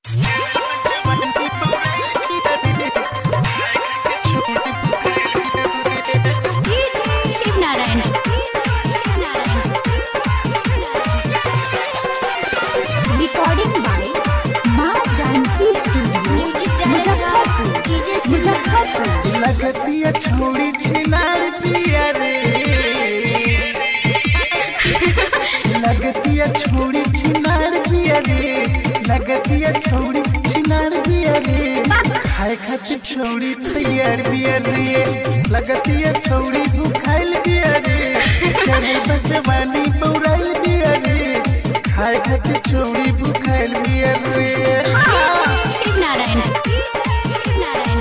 Shiv Narayan recording by Maa Janki studio Muzaffarpur Muzaffarpur लगतिया छोड़ी छिनार पिया रे लगतिया छोड़ी छिनार पिया रे लगतिया छोड़ी छिनार पिया रे खाए खातिर छोड़ी तैयार पिया रे लगतिया छोड़ी भूखाइल पिया रे चढ़े बचवानी पौराइल पिया रे खाए खातिर छोड़ी भूखाइल पिया रे शिव नारायण शिव नारायण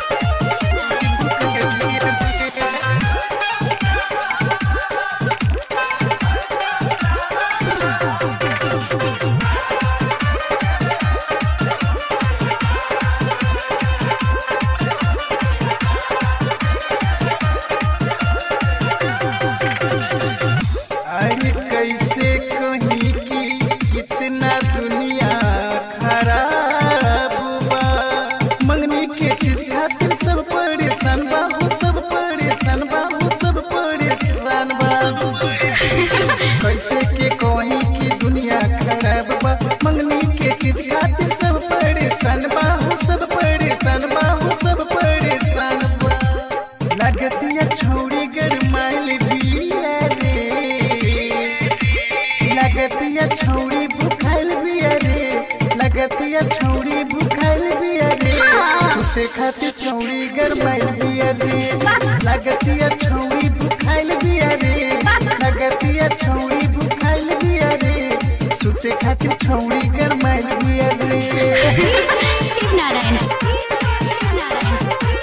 अरे कैसे कहीं की कितना दुनिया खराब बा मंगनी के चीज खातिर सब परेशान बा हो सब परेशान बा हो सब परेशान बा कैसे के कहीं की दुनिया खराब बा मंगनी के चीज खातिर सब परेशान बा हो सब परेशान बा हो सब परेशान बा लगतिया छोड़ी गरमाइल बिया रे लगतिया छौड़ी भूखाइल बिया रे लगतिया छौड़ी भूखाइल बिया रे सुते खातिर छौड़ी गरमाइल बिया रे लगतिया छौड़ी भूखाइल बिया रे लगतिया छौड़ी भूखाइल बिया रे सुते खातिर छौड़ी गरमाइल बिया रे Shiv Narayan Shiv Narayan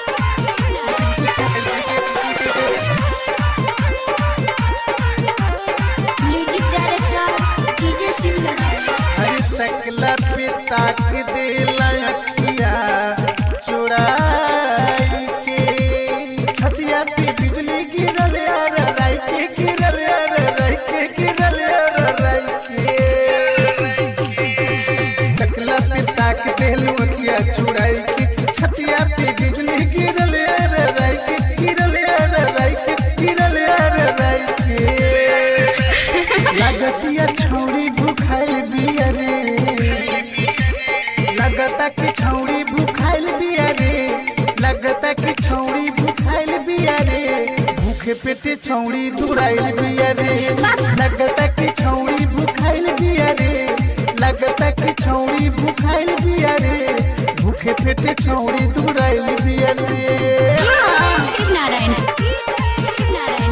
music director DJ Shiv Narayan हर सकला पे ताक देला अखिया चुराई के छतिया पे बिजली गिरल यार राई के गिरल यार राई के गिरल यार राई के सकला पे ताक देला अखिया चुराई के छतिया पे बिजली गिरल यार राई के गिरल यार राई के गिरल यार राई के लगतिया छौड़ी भूखाइल बिया रे लगता कि छौड़ी भूखाइल बिया रे लगता कि छौड़ी भूखाइल बिया रे भूखे पेटे छौड़ी दुराइल बिया रे लगता कि छौड़ी भूखाइल बिया रे लगता कि छौड़ी भूखाइल बिया रे भूखे पेटे छौड़ी दुराइल बिया रे शिव नारायण शिव नारायण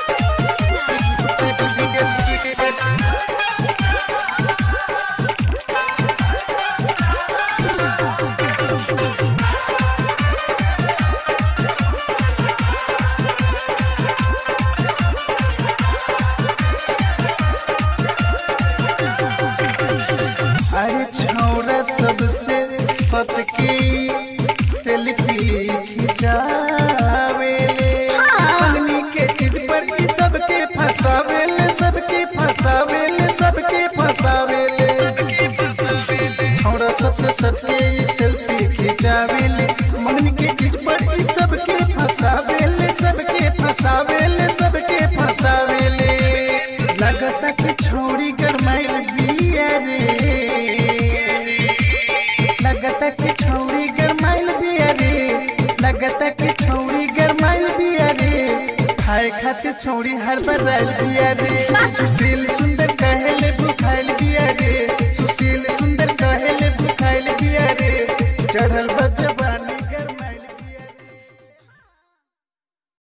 अरे छौरा सबसे सटके सेल्फी खिंचावेले पगनी के चीज पर ई सबके फसावेले सबके फसावेले सबके फसावेले छौरा सबसे सटके ई सेल्फी खिंचावेले मंगनी के चीज पर ई सबके फसावेले सबके फसावेले सबके फसावेले लगता कि छोड़ी गरमाइल बिया रे लगता कि छौड़ी गरमाइल बिया रे लगता कि छौड़ी गरमाइल बिया रे खाए खातिर छौड़ी हर बराइल बिया रे सुशील सुंदर कहले भूखाइल बिया रे सुशील सुंदर कहले भूखाइल बिया रे चढ़ल बजब